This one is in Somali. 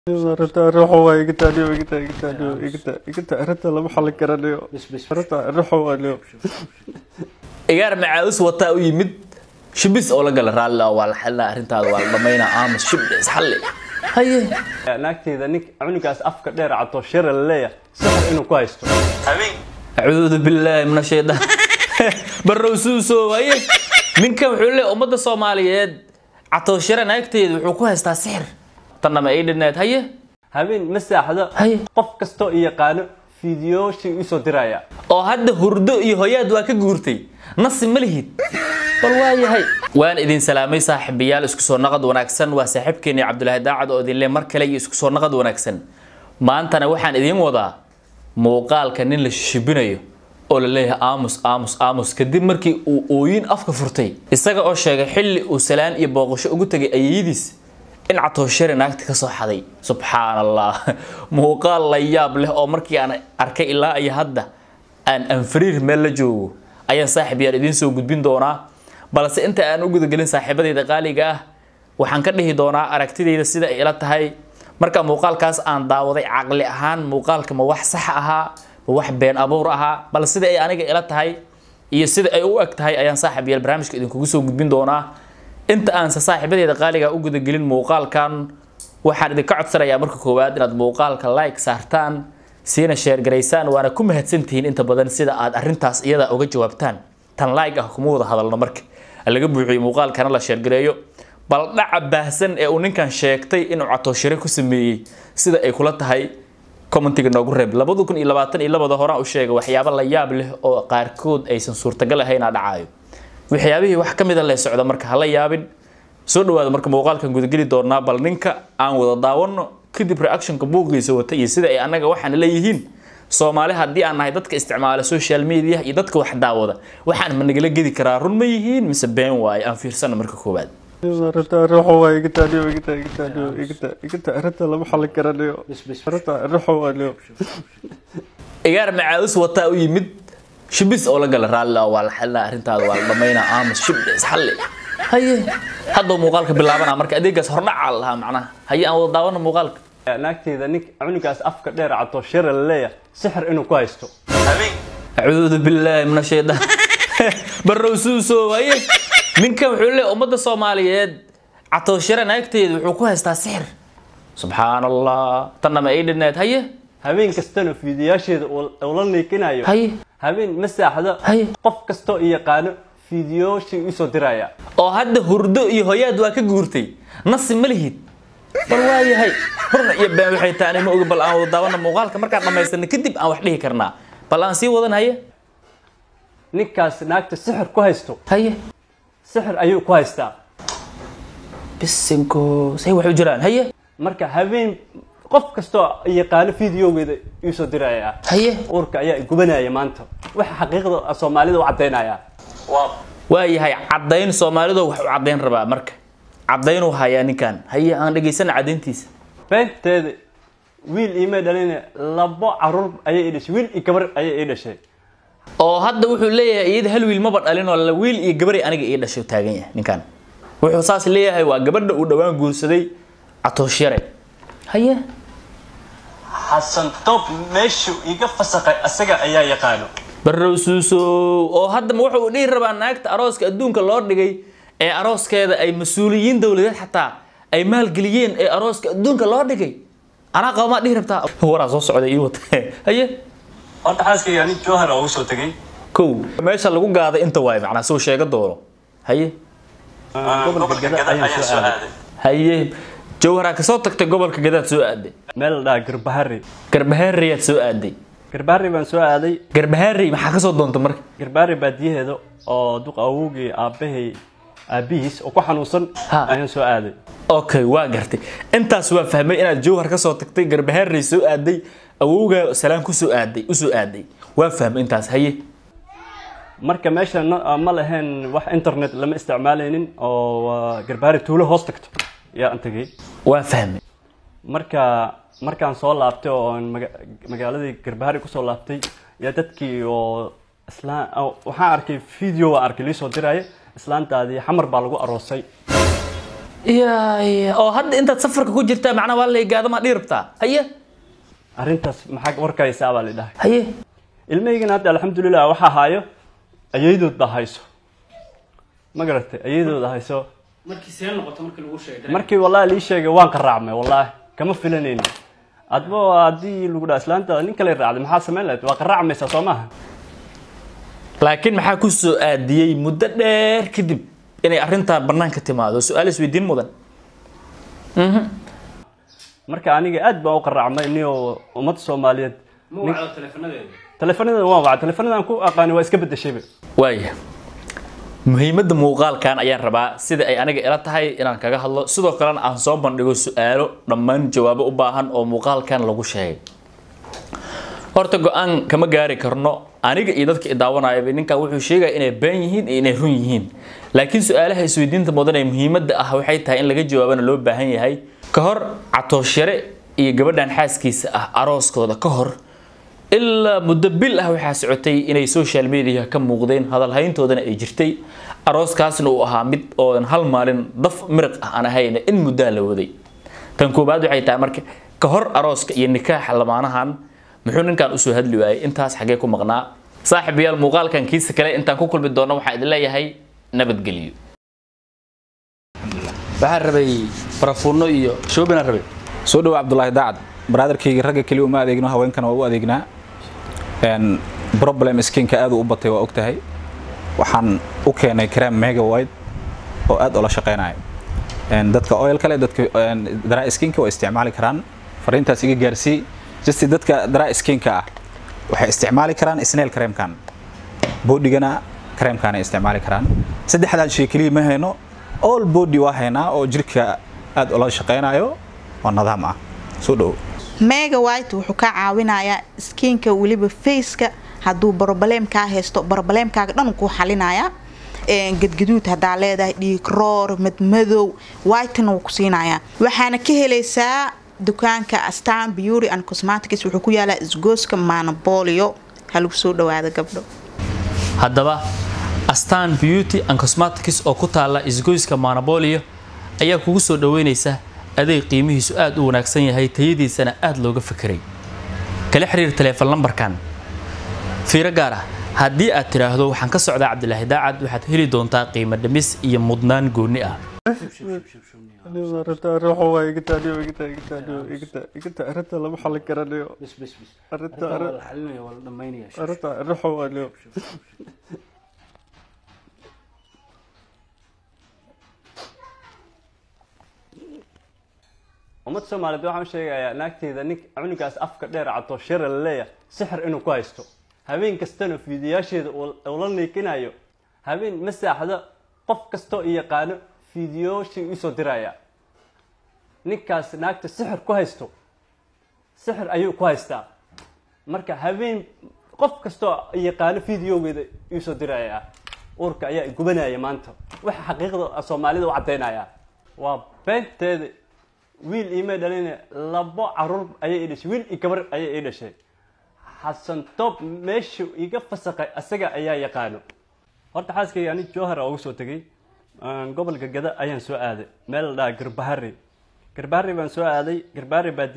Arrinta ruuxa waa iga taaniyo iga taa iga taaniyo iga taa iga taa arrinta lama xallin karanayo arrinta ruuxa waa niyo igaar macaawis wataa u yimid shibis oo la gala raalli ah waa la xalina arrintaada waa la dhamaynaa aamus shibis xalli haye naagteyda nin cunugaas afka dheer cato shira la leeyahay sixir inuu ku haysto acuudu billaahi min ashaytaan barrow suuso haye ninkan wuxuu leeyahay ummadda soomaaliyeed catooshira naagteeda wuxuu ku haystaa sixir tanna ma ay dhineed haye habeen ma saaxdo Haye. qof kastoo i yaqaano fiidiyooshii isoo diraya oo hadda hurdo iyo hoyaad waa ka guurtay nasi ma lihid bal waa yahay waan idin salaamay saaxiibayaal isku soo naqad wanaagsan waa saaxiibkeeni cabdulaahi daacad oo idin le mar kale iyo isku soo naqad wanaagsan maantana waxaan idiin wadaa muuqaalka nin la shishibinayo oo la leeyahay aamus aamus aamus kadib markii uu ooyin afka furtay isaga oo sheegay xilli uu salaan iyo booqasho ugu tegay ayeyadiis in catooshare naagta ka soo xaday subxaan allah muuqaal la yaab leh oo markii aan arkay ilaa iyo hadda aan anfariir meel la joogo ayaan saaxiib yaan idiin soo gudbin doonaa balse inta aan u gudagelin saaxiibadayda qaaliga ah waxaan ka dhihi doonaa aragtidayda sida ay ila tahay marka muuqaalkaas aan daawaday caqli ahaan muuqaalka ma wax sax ahaa ma wax been abuur ahaa bal sida ay aniga ila tahay iyo sida ay u eg tahay ayaan saaxiib yaal barnaamijka idinkugu soo gudbin doonaa inta aanse saaxiibadeeda qaaliga u gudagelin muuqaalkan waxaan idinka codsanayaa marka koowaad inaad muuqaalka like saartaan siina sheergaraysaan waana ku mahadsantihiin inta badan sida aad arrintaas iyada uga jawaabtaan tan like ah kuma wada hadalno marka laga buuxiyo muuqaalkana la sheergareeyo bal dhaca baahsan ee uu ninkan sheegtay inuu catooshire ku sameeyey sida ay kula tahay commentiga noogu reeb labada kun iyo labaatan iyo labada horaan u sheegay waxyaabo la yaab leh oo qaarkood aysan suurtagal ahayn aa dhacaayo waxyaabihii wax ka mida lee socda marka hala yaabin soo dhawaada marka muuqaalkan gudageli doonaa bal ninka aan wada daawano kadib reactionka buuqiisa wata iyo sida ay annaga waxaan leeyihiin soomaali haddii aan nahay dadka isticmaala social media iyo dadka wax daawada waxaan ma nagala gedi karaa run ma yihiin mise been waaye aan fiirsana marka koowaad arrinta ruuxa waa iga taaniyo iga taa iga taaniyo iga taa iga taa arrinta lama xallin karanayo arrinta ruuxa waa niyo igaar macaawis wataa u yimid shibis oo la gala raalli ah waa la xalinaa arrintaada waa la dhamaynaa aamus shibis xalli haye hadduu muuqaalka bilaabanaa marka adeegaas hordhacaa lahaa macnaha haye aan wada daawano muuqaalka naagteyda nin cunugaas afka dheer cato shira la leeyahay sixir inuu ku haysto acuudu billaahi min ashaytaan barrow suuso haye ninkan wuxuu leeyahay ummadda soomaaliyeed catooshire naagteeda wuxuu ku haystaa sixir subxaan allah tanna ma ay dhineed haye habeen kastana fiidiyaasheeda uu la niikinayo haye habeen ma saaxdo Haye. qof kastoo i yaqaano fiidiyooshii isoo diraya oo hadda hurdo iyo hoyaad waa ka guurtay nasi ma lihid bal waa yahay hurna iyo been waxay taani ma ogi bal aan wada daawano muuqaalka markaan dhamaystirna kadib aan wax dhihi karnaa bal aan sii wadan haye ninkaas naagta sixir ku haysto haye sixir ayuu ku haystaa bisinko say wax u jiraan haye marka habeen qof kastoo i yaqaano fiidiyoogeeda isoo diraya haye uurka ayaa gubanaya maanta waxa xaqiiqda soomaalida u caddaynaya waa yahay caddayn soomaalidu wax u caddayn rabaa marka caddaynuu hayaa ninkan haye aan dhegaysana caddayntiisa beenteeda wiil iimay dhalin labo caruur ayay ii dhashay wiil iyo gabar ayay ii dhashay oo hadda wuxuu leeyahay iyada hal wiil maba dhalin oo la wiil iyo gabaray aniga ii dhashay taagan yahay ninkan wuxuu saas leeyahay waa gabadha uu dhowaan guursaday catooshare haye xasan toob meeshuu iga fasaqay asaga ayaa yaqaano barrow suuso oo hadda ma wuxuu dhihi rabaa naagta arooska adduunka loo dhigay ee arooskeeda ay mas-uuliyiin dowladeed xataa ay maalgeliyeen ee arooska adduunka loo dhigay anaa qaba maa dhihi rabtaa waraa soo socda ii wata haye horta xaaskayga nin joohar oo usoo tegay kow meesha lagu gaaday inta waaye macnaa soo sheega doono haye gobolka gada ayaan soo aaday haye jawharaa kasoo tagtay gobolka gadaad soo aaday meel la dhaha garbahari garbahaariyaad soo aaday garbahari baan soo aaday garbahaari maxaa kasoo doonta marka garbahari baadiyaheeda oo duq awowgii aabbahay aabbihiis oo ku xanuunsan Ha. ayaan soo aaday okay waa gartay intaas waa fahmay inaad jawhar kasoo tagtay garbahaari soo aaday awowgaa salaan kusoo aaday usoo aaday waa fahmay intaas haye marka meesha na- ma lahayn wax internet lama isticmaalaynin oo waa garbahari tuulo hoos tagto yaa aan tegay waa fahmay marka markaan soo laabtay oo aan maga- magaaladii garbahari kusoo laabtay yaa dadkii oo islaan oo waxaan arkay video waan arkay liisoo diraya islaantaadii xamar baa lagu aroosay ya ya oo hadda intaad safarka ku jirtaa macnaha waa lay gaadama dhii rabtaa haye arrintaas maxaa warkaysaa baa la dhahay haye ilmahaygana hadda alxamdulilah waxaa haayo ayaydood baa hayso ma garatay ayaydood hayso markii see noqoto markii lagu sheegay markii wallahi lii sheegay waan qaraacmay wallahi kama filanayni adba haddii lagu dhaha islaanta nin kale raacday maxaa samayn lahayd waa qaraacmaysaa soo maaha laakiin maxaa ku soo aadiyey muddo dheer kadib inay arrintaa banaanka timaado su-aal isweydiin mudan Mhm. marka aniga aad baan u qaraacmay niyo ummadda soomaaliyeed telefonadeeda waan wacay telefonadan ku aqaani waa iska bedeshayba waaya muhiimadda muuqaalkan ayaan rabaa sida ay aniga ila tahay inaan kaga hadlo sidoo kalena aan soo bandhigo su-aalo dhammaan jawaabo u baahan oo muuqaalkan lagu sheegay horta go-aan kama gaari karno aniga iyo dadka i daawanayaba ninkan wuxuu sheegaya inay been yihiin iyo inay run yihiin laakiin su-aalaha isweydiinta mudan ee muhiimadda ah waxay tahay in laga jawaabana loo baahan yahay ka hor catooshare iyo gabadhan xaaskiisa ah arooskooda ka hor ilaa muddo bil ah waxaa socotay inay social media ka muuqdeen hadalhayntoodana ay jirtay arooskaasna uu ahaa mid oodan hal maalin daf miriq ah aan ahayn in muddaa la waday tan koobaad waxay tahay marka ka hor arooska iyo nikaaxa lamaanahan muxuu ninkan usoo hadli waayay intaas xagee ku maqnaa saaxiibayaal muuqaalkan kiisa kale intaan ku kulmi doono waxaan idin leeyahay nabadgelyo waxaan rabay barafuuno iyo shoobinaan rabay soo dhawo cabdulaahi daacad brotherkayga ragga keliya uma adeegno haweenkana waa u adeegnaa Een, problem skinka aad u batay waa ogtahay waxaan u keenay cream mega white oo aad ula shaqeynaya Een, dadka oil kale dadka een, dry skinka waa isticmaali karaan fariintaas iga gaarsii just dadka dry skinka ah waxay isticmaali karaan snail creamkan bodigana creamkan ay isticmaali karaan saddexdan shay keliya ma hayno all body waa haynaa oo jirka aad ula shaqeynayo oo nidaam ah soo dhawo mega white wuxuu ka caawinayaa skinka weliba faceka hadduu broblemkaa haysto broblemkaaga dhan kuu xalinayaa Een, gadgaduud haddaa leedahay dhiig roor madmadow whitena wuu ku siinayaa waxaana ka helaysaa dukaanka astan beauty and cosmetics wuxuu ku yaalaa isgooska manabolio ha lagu soo dhawaada gabdho haddaba astan beauty and cosmetics oo ku taala isgoyska manabolio ayaa kugu soo dhaweynaysa adeeg qiimihiisu aad u wanaagsan yahay tayadiisana aad looga fekeray kala xiriir taleefon lambarkan fiiro gaar ah haddii aad tidhaahdo waxaan ka socdaa cabdilaahi daacad waxaad heli doontaa qiimo dhimis iyo mudnaan gooni ah arrinta lama xalin karanayo ummad soomaaliyeed waxaan u sheegayaa naagteeda nin cunugaas afka dheer cato shira la leeyahay sixir inuu ku haysto habeen kastana fiidiyaasheeda uu la niikinayo habeen ma saaxdo qof kastoo i yaqaano fiidiyooshii usoo diraya ninkaas naagta sixir ku haysto sixir ayuu ku haystaa marka habeen qof kastoo i yaqaano fideogeeda iisoo diraya uurka ayaa i gubanaya maanta waxa xaqiiqda soomaalida u caddaynaya waa beenteeda wiil iima dhalin labo caruur ayay ii dhashay wiil iyo gabar ayay ii dhashay xasan toob meeshu iga fasaqay asaga ayaa yaqaano horta xaaskayga ani jowhar uga soo tegay gobolka gada ayaan soo aaday meel la dhaha garbahari garbahari baan soo aaday garbahari baa